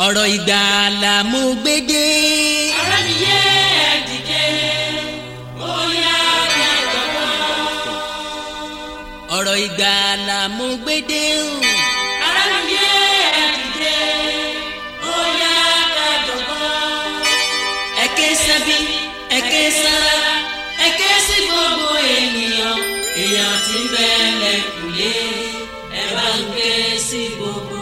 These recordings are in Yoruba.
ọ̀rọ̀ ìgbàlà mo gbé dé. Ará mi yé ẹ dìde, ó yá ẹ jọ̀wọ́. ọ̀rọ̀ ìgbàlà mo gbé dé o. Ará mi yé ẹ dìde, ó yá ẹ jọ̀wọ́. ẹ ké sábí ẹ ké sára ẹ ké sí gbogbo ènìyàn èèyàn tí ń bẹ lẹ́kùlé ẹ bá ń ké sí gbogbo.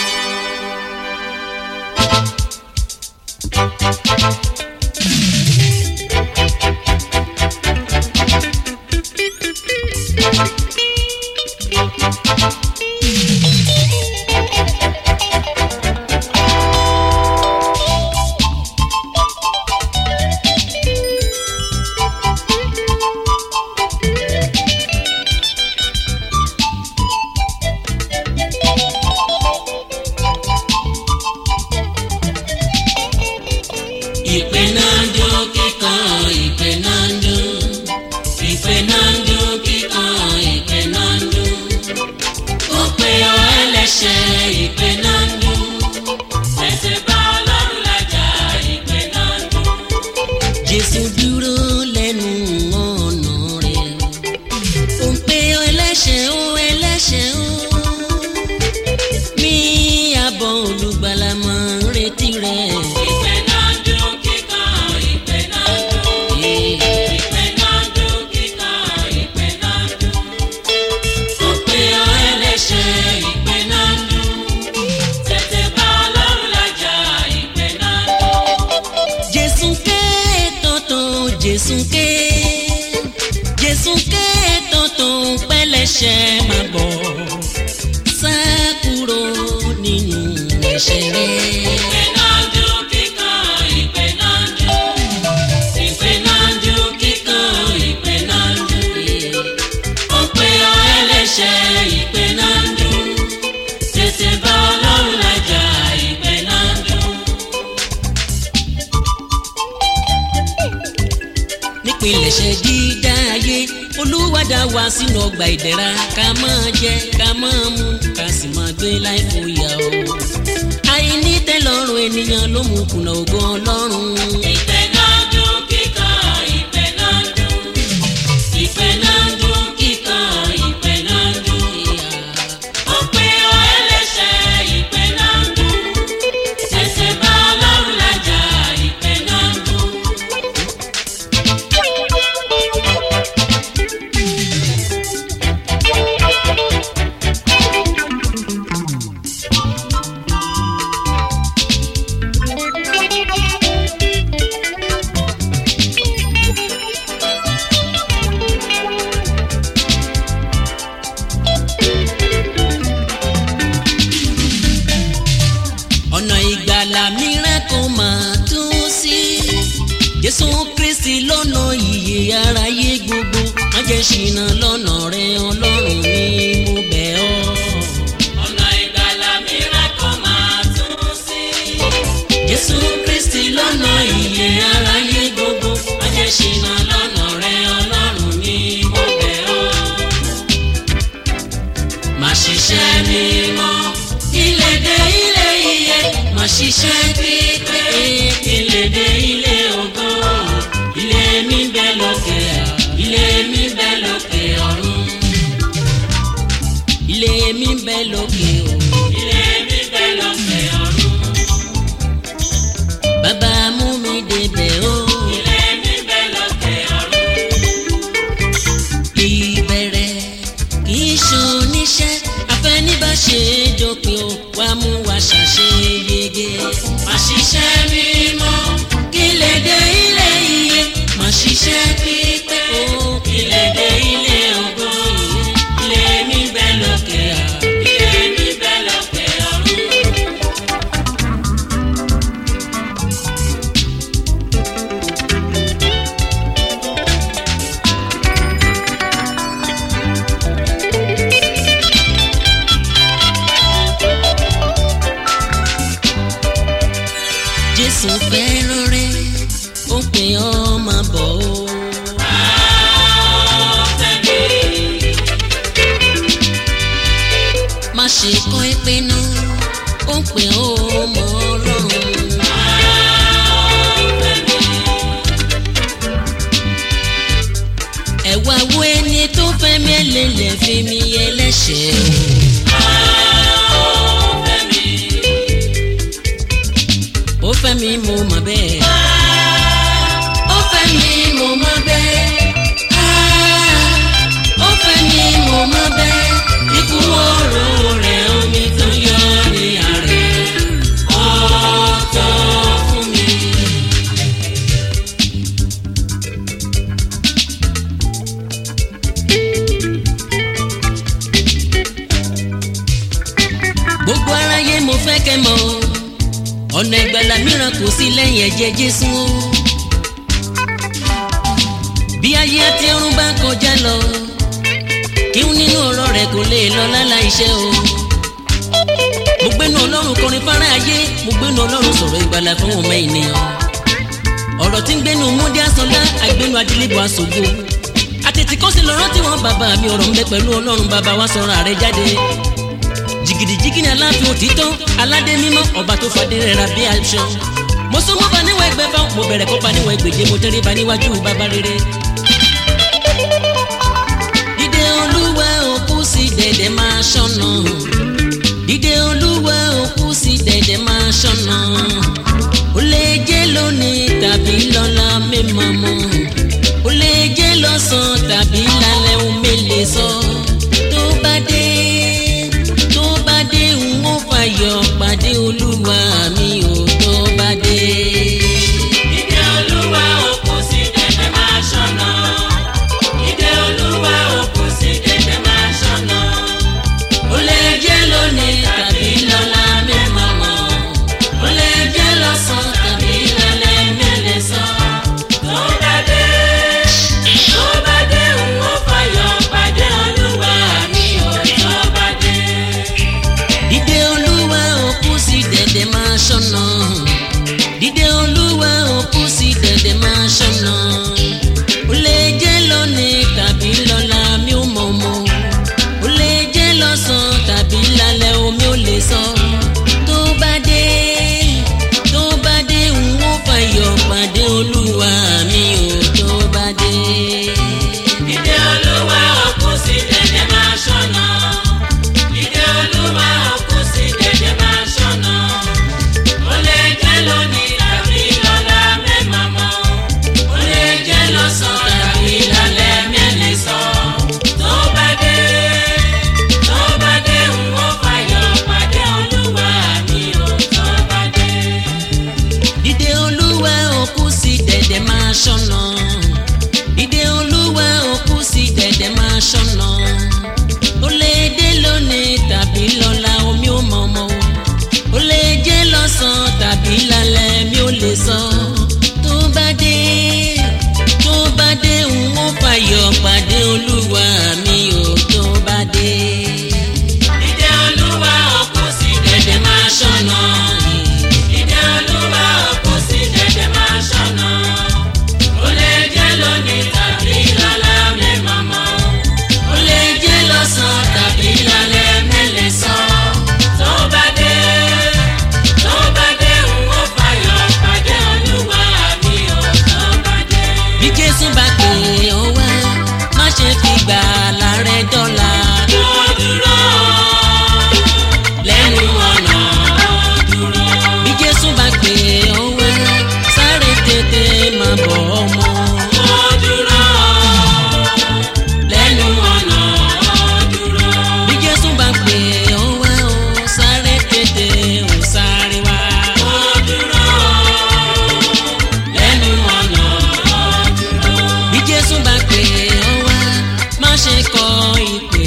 ìpè náà ń dún kíkan ìpè náà ń dún ìpè náà ń dún kíkan ìpè náà ń dún ó pe ọ ẹlẹ́ṣẹ̀ ìpè náà ń dún Tètè bá Ọlọ́run lájà, ìpè náà ń dún. jésù dúró lẹ́nu ọ̀nà rẹ̀ ó ń pe ọ ẹlẹ́ṣẹ̀ ó ẹlẹ́ṣẹ̀ ó ní àbọ̀ olùgbàlà máa ń retí rẹ̀. Ìpè náà ń dún kíkan, ìpè náà ń dún. Ìpè náà ń dún kíkan, ìpè náà ń dún. ó pe ọ ẹlẹ́ṣẹ̀ Ìpè náà ń dún. Tètè bá Ọlọ́run lájà, ìpè náà ń dún. jésù ké tọ̀tọ̀ jésù ké jésù ké tọ̀tọ̀ pẹ́lẹ́ṣẹ̀ máa bọ̀ sá kúrò nínú ẹ̀ṣẹ̀ rẹ̀. Ìpè náà ń dún kíkan, ìpè náà ń dún. Ìpè náà ń dún kíkan, ìpè náà ń dún. Ó pe ọ ẹlẹ́ṣẹ̀, ìpè náà ń dún. Tètè bá Ọlọ́run lájà, ìpè náà ń dún. nípìnlẹ̀ṣẹ̀ dídá ayé olúwa dá wa sínú ọgbà ìdẹ̀ra ká máa jẹ ká máa mu ká sì máa gbé láì fòyà o. àìní tẹ́lọ́rùn ènìyàn ló mú kùnà ògo ọlọ́run. Ìpè náà ń dún kíkan, ìpè náà ń dún. Ìpè náà ń dún kíkan, ìpè náà ń dún. Ó pe ọ ẹlẹ́ṣẹ̀, ìpè náà ń dún. Tètè bá Ọlọ́run lájà, ìpè náà ń dún. ọ̀nà ìgbàlà mìíràn kò máa tún sí. jésù kristi lọ́nà ìyè aráyé gbogbo má jẹ́ ṣìnà lọ́nà rẹ ọlọ́run ni mo bẹ̀ ọ́. Ọ̀nà ìgbàlà mìíràn kò máa tún sí. jésù kristi lọ́nà ìyè aráyé gbogbo má jẹ́ ṣìnà lọ́nà rẹ ọlọ́run ni mo bẹ̀ ọ́. má ṣiṣẹ́ mímọ́ ilé dé ilé iye má ṣiṣẹ́ pípé ilé dé ilé ògo ilé mi bẹ lókè ilé mi bẹ lókè ọ̀run ilé mi bẹ lókè o Ilé mi bẹ lókè ọ̀run. bàbá mú mi débẹ̀ o Ilé mi bẹ lókè ọ̀run. ìbẹ̀rẹ̀ kì í ṣoníṣẹ́ àfẹnibàṣe dópin o wá mú wa ṣàṣeyege má ṣiṣẹ́ mímọ́ kí lè dé ilé iye má ṣiṣẹ́ pípé o kí lè dé ilé ògo ilé mi bẹ lókè à. Ilé mi bẹ lókè ọ̀run. jésù fẹ́ràn rẹ ó pè ọ́ máa bọ̀ o. má ṣe kọ́ ẹ pé náà ó pè ó mọ́ ọ lọ. fi mi ẹlẹ́ṣẹ̀ o. ó fẹ́ mi mo mọ̀ bẹ́ẹ̀. ó fẹ́ mi mo mọ̀ bẹ́ẹ̀. ó fẹ́ mi mo mọ̀ bẹ́ẹ̀. ikú oró rẹ̀ omi tó yọ ní àárẹ̀. ọ̀tọ̀ fún mi. gbogbo aráyé mo fẹ́ kẹ́ mọ̀ o ọ̀nà ìgbàlà mìíràn kò sí lẹ́yìn ẹ̀jẹ̀ jésù o bí ayé àti ọ̀run bá kọjá lọ kí n nínú ọ̀rọ̀ rẹ̀ kò lè lọ láláìṣẹ́ o mo gbénu ọlọ́run kọrin fara ayé mo gbénu ọlọ́run sọ̀rọ̀ ìgbàlà fún ọmọ ènìyàn ọ̀rọ̀ tí ń gbénu múdí àsọlá àgbénu adílébò àṣògo àtètè kọ́ sí lọ́rọ́ tí wọ́n bàbá mi ọ̀rọ̀ ń bẹ pẹ̀lú ọlọ́run bàbá wa sọ̀rọ̀ àrẹ jáde jìgìdìjìgì ni aláàfin òtítọ́ aládé mímọ́ ọba tó fadé rẹ̀ ra bí aṣọ. mo sún mọ́ bá níwọ̀n ẹgbẹ́ fáwọn mo bẹ̀rẹ̀ kó bá níwọ̀n ẹgbẹ̀je mo tẹ́rí ba níwájú bàbá rere. dídé olúwa òkú sí dẹ̀dẹ̀ máa ṣọ́nà dídé olúwa òkú sí dẹ̀dẹ̀ máa ṣọ́nà ó lè jẹ́ lónìí tàbí lọ́la mímọ́ mọ́ ó lè jẹ́ lọ́sàn-án tàbí lálẹ́ òun mélèé sọ tó bá dé tó bá dé ń ó fàyọ̀ pàdé olúwa mi ò tó bá dé. Ìdè Olúwa òkú sí dẹ̀dẹ̀ máa ṣọ́nà. Ìdè Olúwa òkú sí dẹ̀dẹ̀ máa ṣọ́nà. ó lè jẹ́ lónìí tàbí lọ́la mẹ́mọ́ mọ́ ó lè jẹ́ lọ́sàn-án tàbí lálẹ́ mẹ́lẹ̀ sọ. Tó bá dé, tó bá dé ń ó fàyọ̀ pàdé Olúwa mi ò tó bá dé. dídé olúwa òkú sí dẹ̀dẹ̀ máa ṣọ́nà dídé olúwa òkú sí dẹ̀dẹ̀ máa ṣọ́nà ó lè jẹ́ lónìí tàbí lọ́la mi ò mọ̀ mọ́ ó lè jẹ́ lọ́sàn-án tàbí lálẹ́ omi ò lè sọ tó bá dé tó bá dé ń ó fàyọ̀ pàdé olúwa mi ò tó bá dé. Ìdè Olúwa òkú sí dẹ̀dẹ̀ máa ṣọ́nà. Ìdè Olúwa òkú sí dẹ̀dẹ̀ máa ṣọ́nà. Ó lè jẹ́ lónìí tàbí lọ́la mẹ́màá mọ́. Ó lè jẹ́ lọ́sàn-án tàbí lálẹ́ mẹ́lẹ̀ sọ. Tó bá dé, tó bá dé ń wọ́n fàyọ̀ pàdé Olúwa mi ò tó bá dé. dídé olúwa òkú sí dẹ̀dẹ̀ máa ṣọ́nà dídé olúwa òkú sí dẹ̀dẹ̀ máa ṣọ́nà ó lè dé lónìí tàbí lọ́la omi ò mọ̀ mọ́ ó lè jẹ́ lọ́sàn-án tàbí lálẹ́ mi ò lè sọ tó bá dé tó bá dé ń ó fàyọ̀ pàdé olúwa mi ò tó bá dé Ìdè Olúwa òkú sí dẹ̀dẹ̀ máa ṣọ́nà. Ìdè Olúwa òkú sí dẹ̀dẹ̀ máa ṣọ́nà. Ó lè jẹ́ lónìí tàbí lọ́la mẹ́màá mọ́. Ó lè jẹ́ lọ́sàn-án tàbí lálẹ́ mẹ́lẹ̀ sọ. Tó bá dé, tó bá dé ń ó fàyọ̀ pàdé Olúwa mi ò tó bá dé. bí jésù bá pè ọ́ wá má ṣe fi gbà lárẹ́ dọ́là. Ó dúró lẹ́nu ọ̀nà ó dúró. bí jésù bá pè ọ́ wá sáré tètè máa bọ̀ ọmọ. Ó dúró lẹ́nu ọ̀nà ó dúró. bí jésù bá pè ọ́ wá ó sáré tètè ó sáré wá. Ó dúró lẹ́nu ọ̀nà ó dúró. bí jésù bá pè ọ́ wá má ṣe kọ ìpè